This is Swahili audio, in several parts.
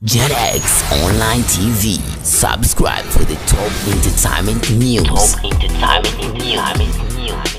JetX Online TV. Subscribe for the top entertainment news. Top entertainment news.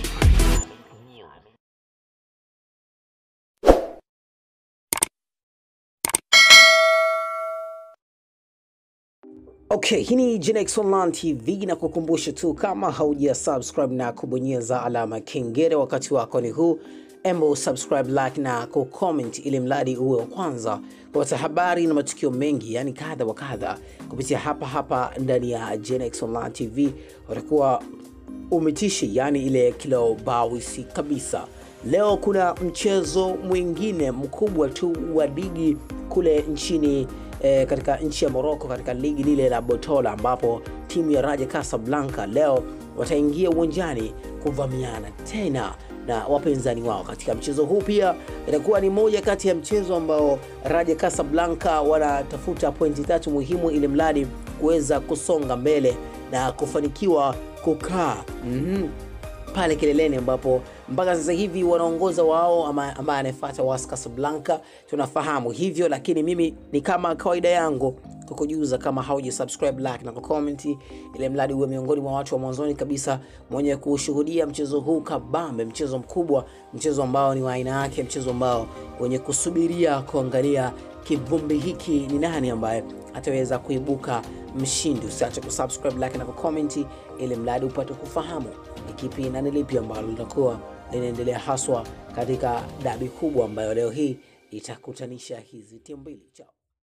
Okay, hii ni Genex Online TV na kukumbusha tu kama hauja subscribe na kubonyeza alama kengele wakati wako ni huu, embo subscribe, like na kucomment ili mradi uwe wa kwanza kupata habari na matukio mengi yani kadha wa kadha kupitia hapa hapa ndani ya Genex Online TV. Utakuwa umetishi yani ile kilo bawisi kabisa. Leo kuna mchezo mwingine mkubwa tu wa ligi kule nchini eh, katika nchi ya Morocco katika ligi lile la Botola ambapo timu ya Raja Casablanca leo wataingia uwanjani kuvamiana tena na wapinzani wao katika mchezo huu. Pia itakuwa ni moja kati ya mchezo ambao Raja Casablanca wanatafuta pointi tatu muhimu ili mradi kuweza kusonga mbele na kufanikiwa kukaa mm-hmm pale kileleni ambapo mpaka sasa hivi wanaongoza wao ama ambaye anayefuata was Casablanca tunafahamu hivyo, lakini mimi ni kama kawaida yangu kukujuza kama hauja subscribe like na kucomment, ili mradi uwe miongoni mwa watu wa mwanzoni kabisa mwenye kushuhudia mchezo huu kabambe, mchezo mkubwa, mchezo ambao ni wa aina yake, mchezo ambao wenye kusubiria kuangalia kivumbi hiki ni nani ambaye ataweza kuibuka mshindi. Usiache kusubscribe like na kucomment, ili mradi upate kufahamu ni kipi na ni lipi ambalo linakuwa linaendelea haswa katika dabi kubwa ambayo leo hii itakutanisha hizi timu mbili. Chao.